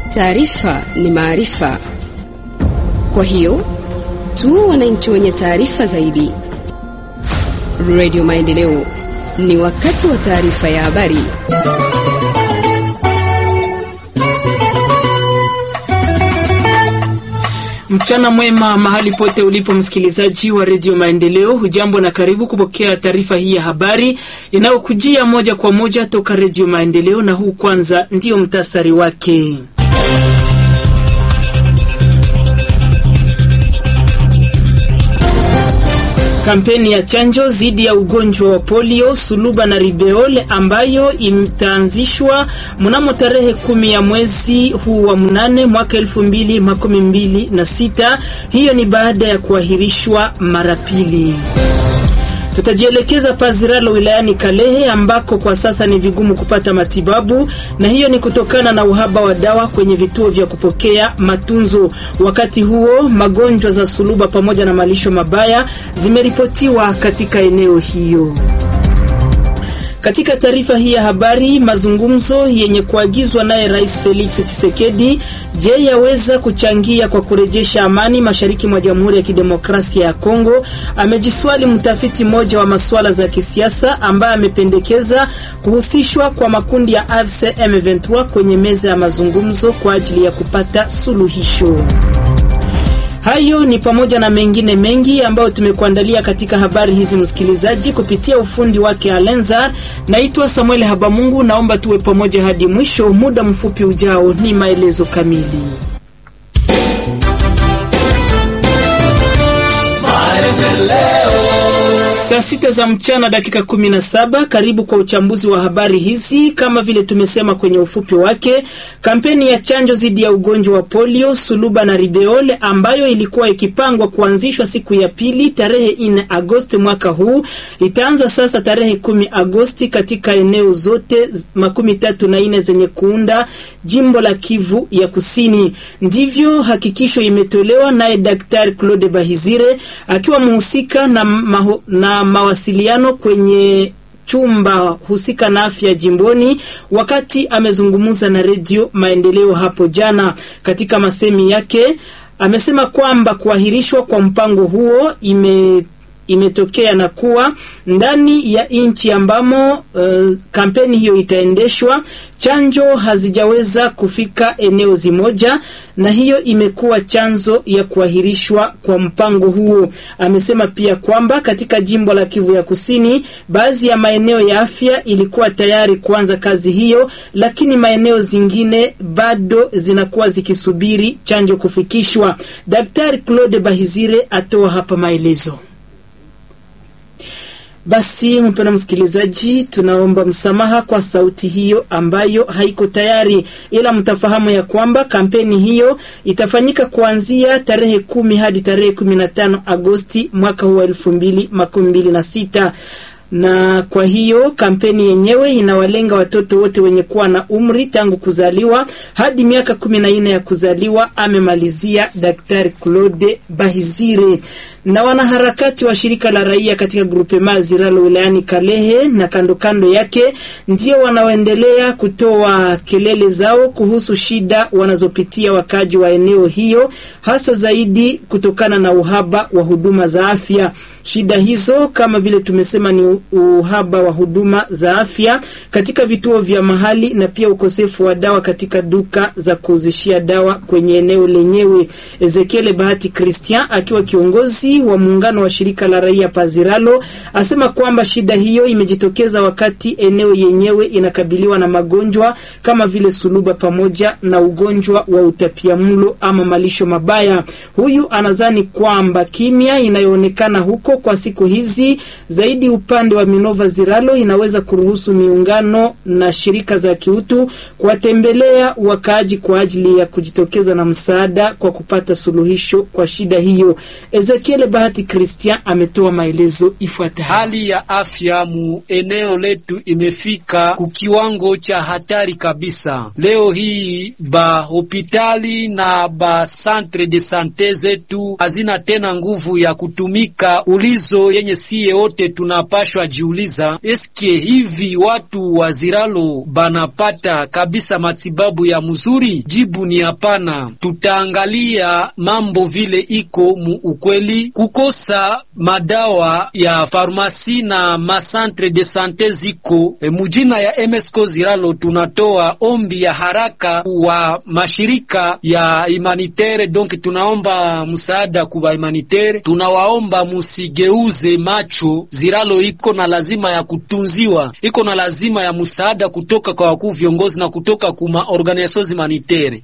Taarifa ni maarifa, kwa hiyo tu wananchi wenye taarifa zaidi. Radio Maendeleo, ni wakati wa taarifa ya habari. Mchana mwema mahali pote ulipo msikilizaji wa redio Maendeleo, hujambo na karibu kupokea taarifa hii ya habari inayokujia moja kwa moja toka redio Maendeleo, na huu kwanza ndiyo mtasari wake. Kampeni ya chanjo dhidi ya ugonjwa wa polio, suluba na ribeole ambayo itaanzishwa mnamo tarehe kumi ya mwezi huu wa mnane mwaka elfu mbili makumi mbili na sita. Hiyo ni baada ya kuahirishwa mara pili. Tutajielekeza Paziralo wilayani Kalehe ambako kwa sasa ni vigumu kupata matibabu, na hiyo ni kutokana na uhaba wa dawa kwenye vituo vya kupokea matunzo. Wakati huo magonjwa za suluba pamoja na malisho mabaya zimeripotiwa katika eneo hiyo. Katika taarifa hii ya habari, mazungumzo yenye kuagizwa naye Rais Felix Tshisekedi, je, yaweza kuchangia kwa kurejesha amani mashariki mwa Jamhuri ya Kidemokrasia ya Kongo? Amejiswali mtafiti mmoja wa masuala za kisiasa ambaye amependekeza kuhusishwa kwa makundi ya AFC M23 kwenye meza ya mazungumzo kwa ajili ya kupata suluhisho. Hayo ni pamoja na mengine mengi ambayo tumekuandalia katika habari hizi, msikilizaji, kupitia ufundi wake Alenza. Naitwa Samuel Habamungu, naomba tuwe pamoja hadi mwisho. Muda mfupi ujao ni maelezo kamili. Saa sita za mchana dakika kumi na saba. Karibu kwa uchambuzi wa habari hizi. Kama vile tumesema kwenye ufupi wake, kampeni ya chanjo dhidi ya ugonjwa wa polio, suluba na ribeole ambayo ilikuwa ikipangwa kuanzishwa siku ya pili tarehe 4 Agosti mwaka huu itaanza sasa tarehe kumi Agosti katika eneo zote makumi tatu na nne zenye kuunda jimbo la Kivu ya Kusini. Ndivyo hakikisho imetolewa naye Daktari Claude Bahizire akiwa mhusika na, maho, na mawasiliano kwenye chumba husika na afya jimboni, wakati amezungumza na redio Maendeleo hapo jana. Katika masemi yake amesema kwamba kuahirishwa kwa mpango huo ime imetokea na kuwa ndani ya nchi ambamo uh, kampeni hiyo itaendeshwa, chanjo hazijaweza kufika eneo zimoja, na hiyo imekuwa chanzo ya kuahirishwa kwa mpango huo. Amesema pia kwamba katika jimbo la Kivu ya Kusini, baadhi ya maeneo ya afya ilikuwa tayari kuanza kazi hiyo, lakini maeneo zingine bado zinakuwa zikisubiri chanjo kufikishwa. Daktari Claude Bahizire atoa hapa maelezo. Basi mpendwa msikilizaji, tunaomba msamaha kwa sauti hiyo ambayo haiko tayari, ila mtafahamu ya kwamba kampeni hiyo itafanyika kuanzia tarehe kumi hadi tarehe kumi na tano Agosti mwaka huu wa elfu mbili makumi mbili na sita na kwa hiyo kampeni yenyewe inawalenga watoto wote wenye kuwa na umri tangu kuzaliwa hadi miaka kumi na nne ya kuzaliwa, amemalizia Daktari Claude Bahizire. Na wanaharakati wa shirika la raia katika grupema Ziralo wilayani Kalehe na kando kando yake ndio wanaoendelea kutoa kelele zao kuhusu shida wanazopitia wakaji wa eneo hiyo, hasa zaidi kutokana na uhaba wa huduma za afya. Shida hizo kama vile tumesema ni uhaba wa huduma za afya katika vituo vya mahali na pia ukosefu wa dawa katika duka za kuuzishia dawa kwenye eneo lenyewe. Ezekiel Bahati Christian akiwa kiongozi wa muungano wa shirika la raia Paziralo asema kwamba shida hiyo imejitokeza wakati eneo yenyewe inakabiliwa na magonjwa kama vile suluba pamoja na ugonjwa wa utapiamlo ama malisho mabaya. Huyu anadhani kwamba kimya inayoonekana huko kwa siku hizi zaidi upande wa Minova Ziralo inaweza kuruhusu miungano na shirika za kiutu kuwatembelea wakaaji kwa ajili ya kujitokeza na msaada kwa kupata suluhisho kwa shida hiyo. Ezekiel Bahati Christian ametoa maelezo ifuatayo. Hali ya afya mu eneo letu imefika kukiwango cha hatari kabisa. Leo hii ba hopitali na ba centre de sante zetu hazina tena nguvu ya kutumika ulizo yenye siye wote tunapashwa jiuliza, eske hivi watu wa Ziralo banapata kabisa matibabu ya mzuri? Jibu ni hapana. Tutaangalia mambo vile iko mu ukweli, kukosa madawa ya farmasi na masantre de sante ziko e, mujina ya MSCO Ziralo tunatoa ombi ya haraka wa mashirika ya humanitaire, donc tunaomba msaada kuba humanitaire, tunawaomba musigeuze macho. Ziralo iko na lazima ya kutunziwa, iko na lazima ya msaada kutoka kwa wakuu viongozi na kutoka kuma organisations humanitaire.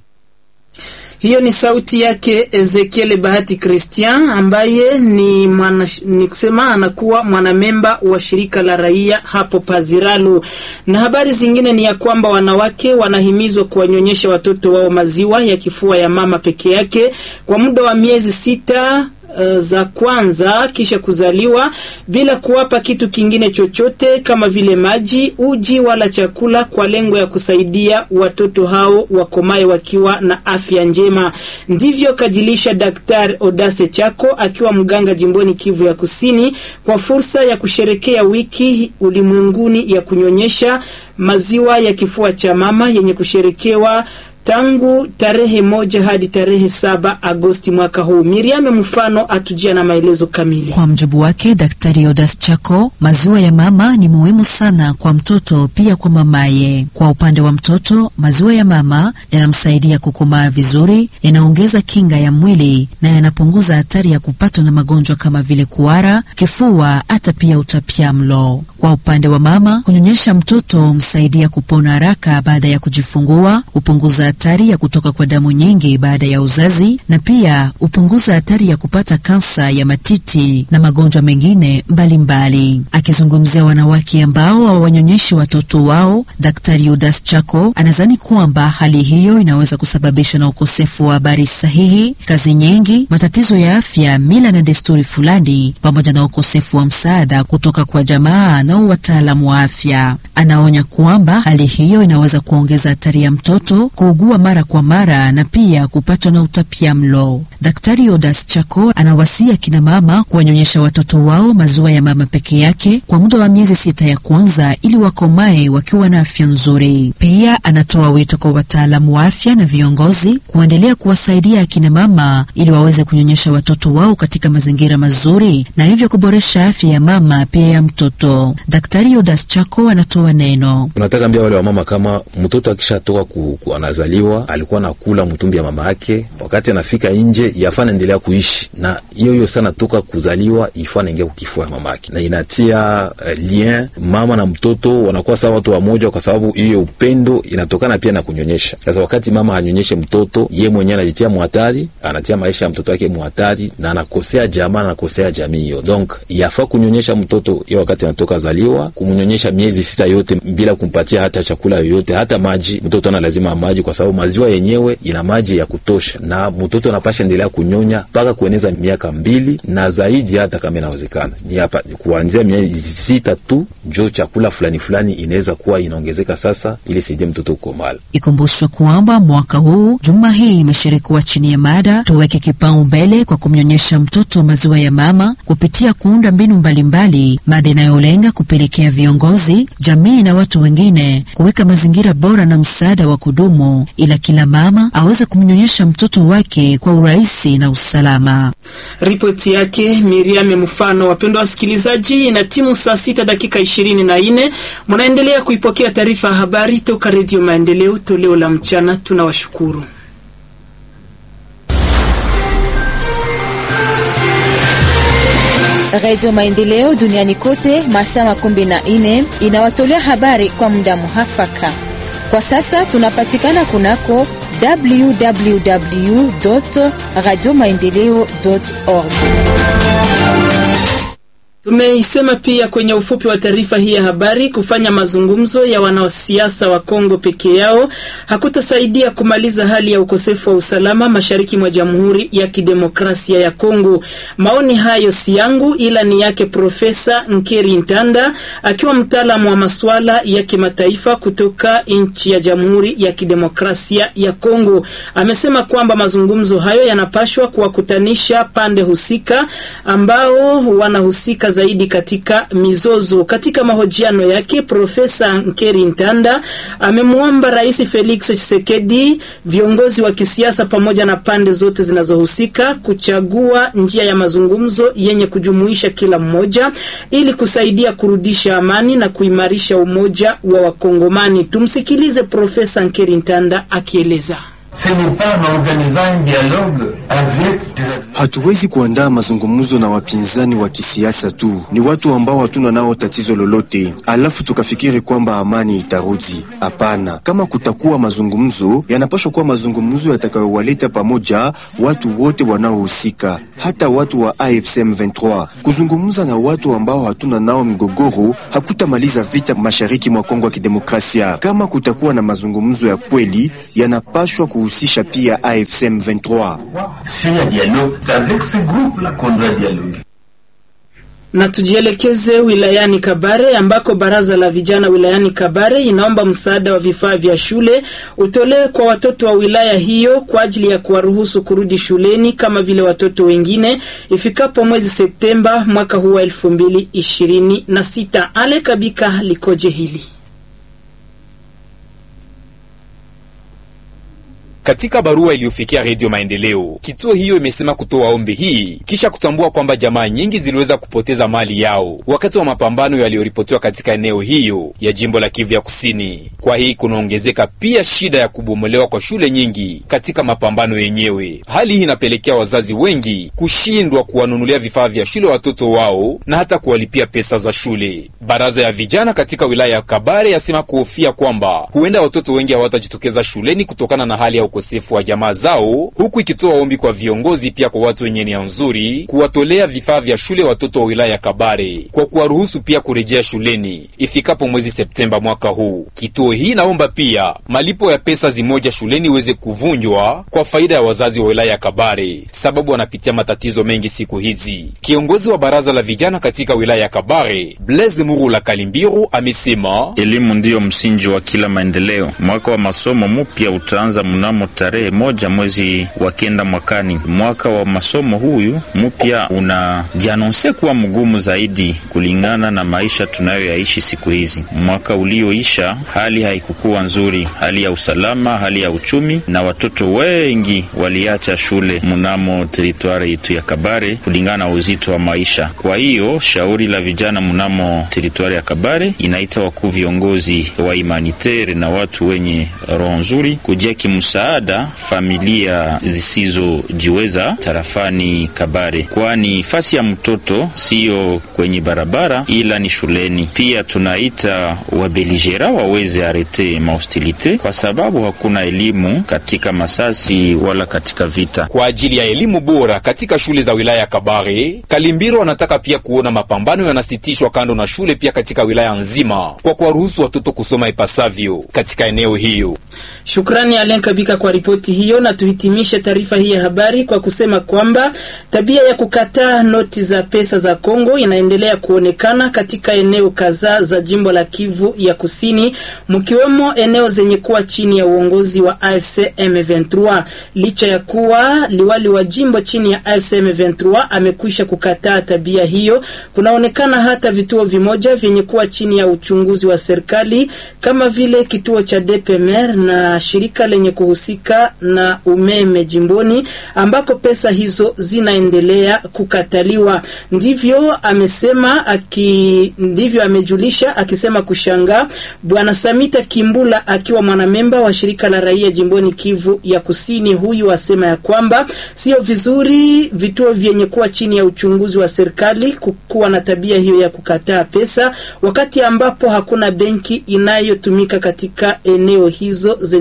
Hiyo ni sauti yake Ezekiel Bahati Christian ambaye ni mwana, ni kusema anakuwa mwanamemba wa shirika la raia hapo Paziralo. Na habari zingine ni ya kwamba wanawake wanahimizwa kuwanyonyesha watoto wao maziwa ya kifua ya mama peke yake kwa muda wa miezi sita uh, za kwanza kisha kuzaliwa bila kuwapa kitu kingine chochote kama vile maji, uji wala chakula, kwa lengo ya kusaidia watoto hao wakomae wakiwa na afya njema. Ndivyo kajilisha Daktari Odase Chako akiwa mganga jimboni Kivu ya Kusini kwa fursa ya kusherekea wiki ulimwenguni ya kunyonyesha maziwa ya kifua cha mama yenye kusherekewa tangu tarehe moja hadi tarehe saba Agosti mwaka huu. Miriam mfano atujia na maelezo kamili. Kwa mjibu wake Daktari Odas Chako, maziwa ya mama ni muhimu sana kwa mtoto pia kwa mamaye. Kwa upande wa mtoto, maziwa ya mama yanamsaidia kukomaa vizuri, yanaongeza kinga ya mwili na yanapunguza hatari ya kupatwa na magonjwa kama vile kuhara, kifua, hata pia utapiamlo. Kwa upande wa mama, kunyonyesha mtoto humsaidia kupona haraka baada ya kujifungua, hupunguza hatari ya kutoka kwa damu nyingi baada ya uzazi na pia hupunguza hatari ya kupata kansa ya matiti na magonjwa mengine mbalimbali. Akizungumzia wanawake ambao hawanyonyeshi watoto wao, Daktari Udas Chako anadhani kwamba hali hiyo inaweza kusababishwa na ukosefu wa habari sahihi, kazi nyingi, matatizo ya afya, mila na desturi fulani, pamoja na ukosefu wa msaada kutoka kwa jamaa na wataalamu wa afya. Anaonya kwamba hali hiyo inaweza kuongeza hatari ya mtoto kuugua mara kwa mara na pia kupatwa na utapiamlo. Daktari Odas Chako anawasia kina mama kuwanyonyesha watoto wao maziwa ya mama peke yake kwa muda wa miezi sita ya kwanza ili wakomae wakiwa na afya nzuri. Pia anatoa wito kwa wataalamu wa afya na viongozi kuendelea kuwasaidia akina mama ili waweze kunyonyesha watoto wao katika mazingira mazuri na hivyo kuboresha afya ya mama pia ya mtoto. Daktari Odas Chako anatoa neno. Tunataka ambia wale wamama kama mtoto akishatoka ku, ku anazaliwa alikuwa nakula mtumbi ya mama yake, wakati anafika nje yafaa naendelea kuishi na hiyo hiyo sana, toka kuzaliwa ifaa naingia kukifua ya mama yake, na inatia uh, lien mama na mtoto wanakuwa sawa watu wamoja, kwa sababu hiyo upendo inatokana pia na kunyonyesha. Sasa wakati mama hanyonyeshe mtoto, ye mwenyewe anajitia muhatari, anatia maisha ya mtoto wake muhatari, na anakosea jamaa, anakosea jamii hiyo. Donc yafaa kunyonyesha mtoto hiyo wakati anatoka zaliwa, kumnyonyesha miezi sita yote bila kumpatia hata chakula yoyote, hata maji. Mtoto ana lazima maji kwa sababu maziwa yenyewe ina maji ya kutosha, na mtoto anapasha endelea kunyonya mpaka kueneza miaka mbili na zaidi, hata kama inawezekana ni hapa kuanzia miezi sita tu, njo chakula fulani fulani inaweza kuwa inaongezeka sasa, ili saidie mtoto kukomala. Ikumbushwe kwamba mwaka huu juma hii imeshirikiwa chini ya mada tuweke kipaumbele kwa kumnyonyesha mtoto maziwa ya mama kupitia kuunda mbinu mbalimbali, mada inayolenga kupelekea viongozi, jamii na watu wengine kuweka mazingira bora na msaada wa kudumu ila kila mama aweze kumnyonyesha mtoto wake kwa urahisi na usalama. Ripoti yake Miriam Mfano. Wapendwa wasikilizaji, na timu saa sita dakika ishirini na nne mnaendelea kuipokea taarifa ya habari toka Redio Maendeleo toleo la mchana. Tunawashukuru. Redio Maendeleo duniani kote masaa makumi na nne inawatolea habari kwa muda muhafaka. Kwa sasa tunapatikana kunako www radio maendeleo org Tumeisema pia kwenye ufupi wa taarifa hii ya habari, kufanya mazungumzo ya wanasiasa wa Kongo peke yao hakutasaidia kumaliza hali ya ukosefu wa usalama mashariki mwa Jamhuri ya Kidemokrasia ya Kongo. Maoni hayo si yangu, ila ni yake Profesa Nkeri Ntanda akiwa mtaalamu wa masuala ya kimataifa kutoka nchi ya Jamhuri ya Kidemokrasia ya Kongo. Amesema kwamba mazungumzo hayo yanapashwa kuwakutanisha pande husika ambao wanahusika zaidi katika mizozo. Katika mahojiano yake, Profesa Nkeri Ntanda amemwomba Rais Felix Tshisekedi, viongozi wa kisiasa pamoja na pande zote zinazohusika kuchagua njia ya mazungumzo yenye kujumuisha kila mmoja ili kusaidia kurudisha amani na kuimarisha umoja wa Wakongomani. Tumsikilize Profesa Nkeri Ntanda akieleza. Hatuwezi kuandaa mazungumzo na wapinzani wa kisiasa tu, ni watu ambao hatuna nao tatizo lolote, alafu tukafikiri kwamba amani itarudi. Hapana, kama kutakuwa mazungumzo, yanapaswa kuwa mazungumzo yatakayowaleta pamoja watu wote wanaohusika, hata watu wa AFC M23. Kuzungumza na watu ambao hatuna nao mgogoro hakutamaliza vita mashariki mwa Kongo ya Kidemokrasia. Kama kutakuwa na mazungumzo ya kweli, yanapaswa kuhusisha pia AFC M23. Na tujielekeze wilayani Kabare ambako baraza la vijana wilayani Kabare inaomba msaada wa vifaa vya shule utolewe kwa watoto wa wilaya hiyo kwa ajili ya kuwaruhusu kurudi shuleni kama vile watoto wengine ifikapo mwezi Septemba mwaka huu wa elfu mbili ishirini na sita. Ale Kabika likoje hili? Katika barua iliyofikia Redio Maendeleo, kituo hiyo imesema kutoa ombi hii kisha kutambua kwamba jamaa nyingi ziliweza kupoteza mali yao wakati wa mapambano yaliyoripotiwa katika eneo hiyo ya jimbo la Kivu ya Kusini. Kwa hii kunaongezeka pia shida ya kubomolewa kwa shule nyingi katika mapambano yenyewe. Hali hii inapelekea wazazi wengi kushindwa kuwanunulia vifaa vya shule watoto wao na hata kuwalipia pesa za shule. Baraza ya vijana katika wilaya ya Kabare yasema kuhofia kwamba huenda watoto wengi hawatajitokeza shuleni kutokana na hali ya ukosefu wa jamaa zao, huku ikitoa ombi kwa viongozi pia kwa watu wenye nia nzuri kuwatolea vifaa vya shule watoto wa wilaya ya Kabare kwa kuwaruhusu pia kurejea shuleni ifikapo mwezi Septemba mwaka huu. Kituo hii naomba pia malipo ya pesa zimoja shuleni iweze kuvunjwa kwa faida ya wazazi wa wilaya ya Kabare, sababu wanapitia matatizo mengi siku hizi. Kiongozi wa baraza la vijana katika wilaya ya Kabare, Blaise Murula Kalimbiru, amesema elimu ndiyo msingi wa kila maendeleo. Mwaka wa masomo mpya utaanza mnamo tarehe moja mwezi wa kenda mwakani. Mwaka wa masomo huyu mpya unajianonse kuwa mgumu zaidi kulingana na maisha tunayoyaishi siku hizi. Mwaka ulioisha hali haikukuwa nzuri, hali ya usalama, hali ya uchumi, na watoto wengi waliacha shule mnamo teritwari yetu ya Kabare kulingana na uzito wa maisha. Kwa hiyo shauri la vijana mnamo teritwari ya Kabare inaita wakuu viongozi wa imanitere na watu wenye roho nzuri kujia kimsaada familia zisizojiweza tarafani Kabare, kwani fasi ya mtoto siyo kwenye barabara ila ni shuleni. Pia tunaita wabeligera waweze arete mahostilite kwa sababu hakuna elimu katika masasi wala katika vita. Kwa ajili ya elimu bora katika shule za wilaya ya Kabare, Kalimbiro anataka pia kuona mapambano yanasitishwa kando na shule pia katika wilaya nzima kwa kuwaruhusu watoto kusoma ipasavyo katika eneo hiyo. Shukrani Alen Kabika kwa ripoti hiyo, na tuhitimishe taarifa hii ya habari kwa kusema kwamba tabia ya kukataa noti za pesa za Kongo inaendelea kuonekana katika eneo kadhaa za jimbo la Kivu ya Kusini, mkiwemo eneo zenye kuwa chini ya uongozi wa AFC M23. Licha ya kuwa liwali wa jimbo chini ya AFC M23 amekwisha kukataa tabia hiyo, kunaonekana hata vituo vimoja vyenye kuwa chini ya uchunguzi wa serikali kama vile kituo cha DPMR na shirika lenye kuhusika na umeme jimboni ambako pesa hizo zinaendelea kukataliwa. Ndivyo amesema aki, ndivyo amejulisha akisema kushangaa Bwana Samita Kimbula akiwa mwanamemba wa shirika la raia jimboni Kivu ya Kusini. Huyu asema ya kwamba sio vizuri vituo vyenye kuwa chini ya uchunguzi wa serikali kuwa na tabia hiyo ya kukataa pesa wakati ambapo hakuna benki inayotumika katika eneo hizo zenye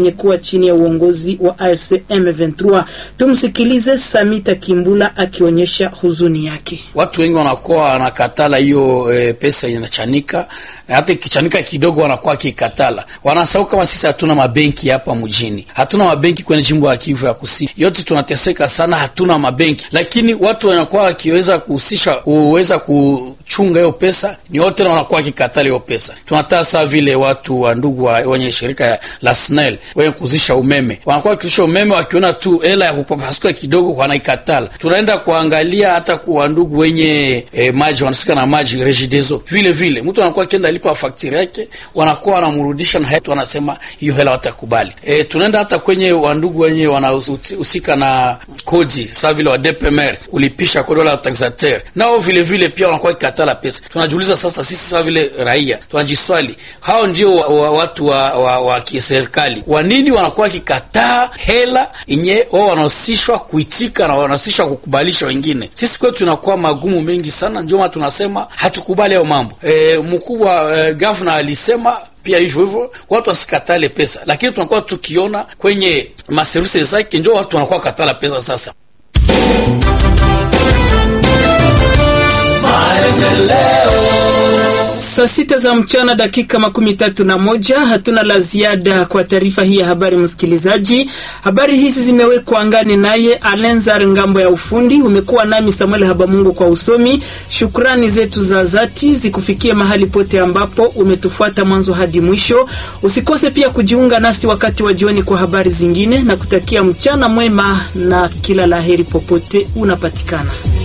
yenye kuwa chini ya uongozi wa AFC M23. Tumsikilize Samita Kimbula akionyesha huzuni yake. Watu wengi wanakuwa wanakatala hiyo e, pesa inachanika, hata ikichanika kidogo wanakuwa wakikatala. Wanasahau kama sisi hatuna mabenki hapa mjini, hatuna mabenki kwenye jimbo ya Kivu ya Kusini, yote tunateseka sana, hatuna mabenki, lakini watu wanakuwa wakiweza kuhusisha kuweza kuchunga hiyo pesa, ni wote na wanakuwa wakikatala hiyo pesa. Tunataka saa vile watu wa ndugu wa wenye shirika la SNEL wenye kuzisha umeme wanakuwa wakizisha umeme, wakiona tu hela ya kupapasuka kidogo wanaikatala. Tunaenda kuangalia hata kwa ndugu wenye eh, maji wanasika na maji Regideso, vile vile mtu anakuwa akienda lipa fakturi yake, wanakuwa wanamrudisha na hatu wanasema hiyo hela watakubali. Eh, tunaenda hata kwenye wandugu wenye wanahusika na kodi saa vile wa DPMR kulipisha kodi wala taxateur, nao vile vile pia wanakuwa kikatala pesa. Tunajiuliza sasa sisi saa vile raia tunajiswali, hao ndio wa, wa, watu wa, wa, wa kiserikali, kwa nini wanakuwa kikataa hela yenye wao wanahusishwa kuitika na wanahusishwa kukubalisha wengine? Sisi kwetu tunakuwa magumu mengi sana, ndio maana tunasema hatukubali hayo mambo. E, mkubwa e, gavana alisema pia hivyo hivyo watu wasikatale pesa, lakini tunakuwa tukiona kwenye maservisi zake ndio watu wanakuwa katala pesa sasa. Saa sita za mchana dakika makumi tatu na moja. Hatuna la ziada kwa taarifa hii ya habari, msikilizaji. Habari hizi zimewekwa angani naye Alenzar ngambo ya ufundi. Umekuwa nami Samuel Habamungu kwa usomi. Shukrani zetu za dhati zikufikie mahali pote ambapo umetufuata mwanzo hadi mwisho. Usikose pia kujiunga nasi wakati wa jioni kwa habari zingine, na kutakia mchana mwema na kila laheri popote unapatikana.